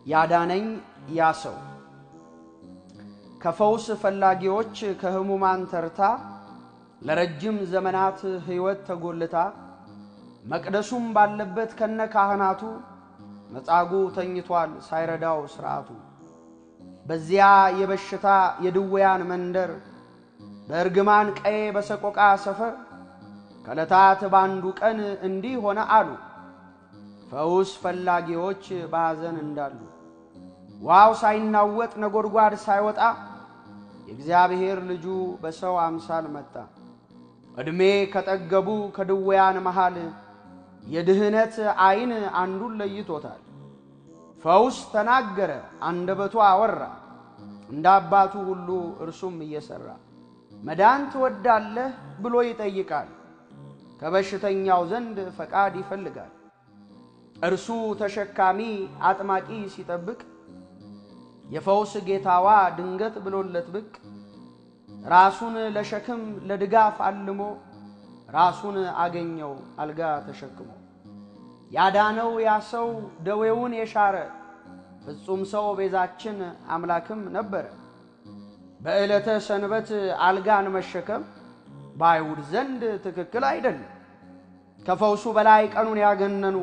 ያዳነኝ ያ ሰው ከፈውስ ፈላጊዎች ከሕሙማን ተርታ ለረጅም ዘመናት ሕይወት ተጎልታ መቅደሱም ባለበት ከነ ካህናቱ መጻጉዕ ተኝቷል ሳይረዳው ሥርዓቱ። በዚያ የበሽታ የድውያን መንደር በእርግማን ቀዬ በሰቆቃ ሰፈር ከዕለታት በአንዱ ቀን እንዲህ ሆነ አሉ ፈውስ ፈላጊዎች በሐዘን እንዳሉ ውሃው ሳይናወጥ ነጎድጓድ ሳይወጣ የእግዚአብሔር ልጁ በሰው አምሳል መጣ። ዕድሜ ከጠገቡ ከድውያን መሃል የድህነት ዐይን አንዱን ለይቶታል። ፈውስ ተናገረ አንደበቱ አወራ፣ እንደ አባቱ ሁሉ እርሱም እየሠራ መዳን ትወዳለህ ብሎ ይጠይቃል። ከበሽተኛው ዘንድ ፈቃድ ይፈልጋል። እርሱ ተሸካሚ አጥማቂ ሲጠብቅ የፈውስ ጌታዋ ድንገት ብሎለት ብቅ ራሱን ለሸክም ለድጋፍ አልሞ ራሱን አገኘው አልጋ ተሸክሞ ያዳነው ያ ሰው ደዌውን የሻረ ፍጹም ሰው ቤዛችን አምላክም ነበረ። በዕለተ ሰንበት አልጋን መሸከም በአይሁድ ዘንድ ትክክል አይደለም። ከፈውሱ በላይ ቀኑን ያገነኑ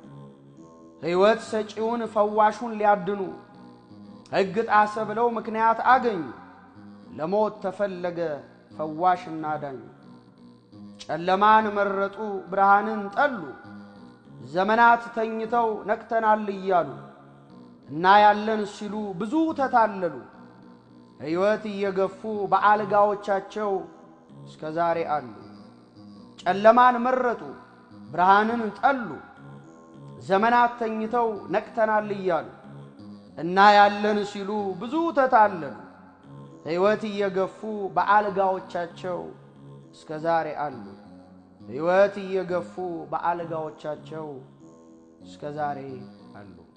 ሕይወት ሰጪውን ፈዋሹን ሊያድኑ ሕግ ጣሰ ብለው ምክንያት አገኙ። ለሞት ተፈለገ ፈዋሽና ዳኙ። ጨለማን መረጡ ብርሃንን ጠሉ። ዘመናት ተኝተው ነቅተናል እያሉ እና ያለን ሲሉ ብዙ ተታለሉ። ሕይወት እየገፉ በአልጋዎቻቸው እስከ ዛሬ አሉ። ጨለማን መረጡ ብርሃንን ጠሉ። ዘመናት ተኝተው ነቅተናል እያሉ እና ያለን ሲሉ ብዙ ተታለሉ። ሕይወት እየገፉ በአልጋዎቻቸው እስከ ዛሬ አሉ። ሕይወት እየገፉ በአልጋዎቻቸው እስከ ዛሬ አሉ።